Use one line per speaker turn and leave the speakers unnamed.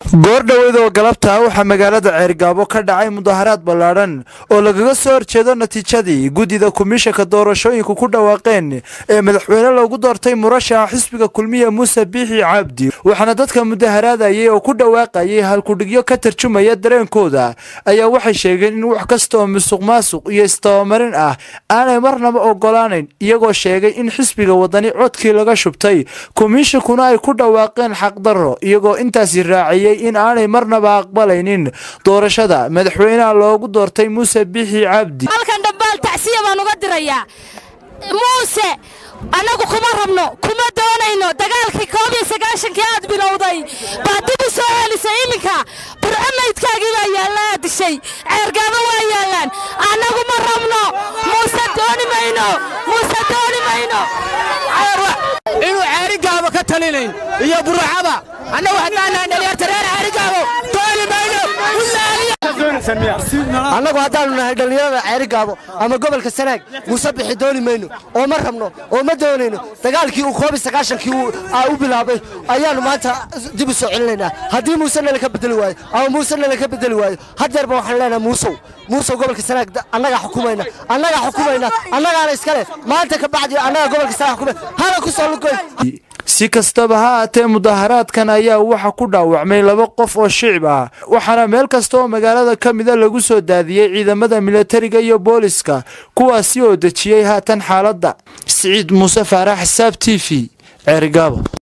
goordhoweyd oo galabta waxaa magaalada ceergaabo ka dhacay mudaharaad ballaadhan oo lagaga soo horjeedo natiijadii guddida komishanka doorashooyinku ku dhawaaqeen ee madaxweyne loogu doortay murashaxa xisbiga kulmiya muuse biixi cabdi waxaana dadka mudaharaadayay oo ku dhawaaqayay halkudhigyo ka tarjumaya dareenkooda ayaa waxay sheegeen in wax kasta oo musuq maasuq iyo istabamarin ah aanay marnaba ogolaanayn iyagoo sheegay in xisbiga wadani codkii laga shubtay komishankuna ay ku dhawaaqeen xaqdarro iyagoo intaasi raaciyey in aanay marnaba aqbalaynin doorashada madaxweynaha loogu doortay muuse biixi cabdi
halkan dhambaal tacsiya baan uga dirayaa muuse annagu kuma rabno kuma doonayno dagaalkii koob iyo sagaashankii aad bilowday baad dib u soo celisay iminka burcamaydkaagii baa yaalla aad dishay ceergaabo waa yaallaan annagu ma rabno muuse dooni mayno muuse dooni mayno
inuu ceerigaabo ka talinayn iyo buruxaba annagu haddaanaa dhalinyarta reer ceerigaabo dooni mayno
annagu haddaannu nahay dhallinyarada ceerigaabo ama gobolka sanaag muuse bixi dooni mayno oo ma rabno oo ma doonayno dagaalkii uu koob iyo sagaashankii u bilaabay ayaannu maanta dib u soo celinaynaa haddii muuse nala ka bedeli waayo ama muuse nala ka bedeli waayo hadeerba waxaan leenahay muusow muusow gobolka sanaag annagaa xukumayna annagaa xukumayna annagaana iskale maanta ka bacdi annagaa gobolka sanaag xukumay hana ku soo lugoy
si kastaba ha aatee mudaharaadkan ayaa waxa ku dhaawacmay laba qof oo shicib ah waxaana meel kasta oo magaalada ka mida lagu soo daadiyey ciidamada milatariga iyo booliska kuwaasi oo dejiyey haatan xaaladda siciid muuse faarax xisaab t v ceerigaabo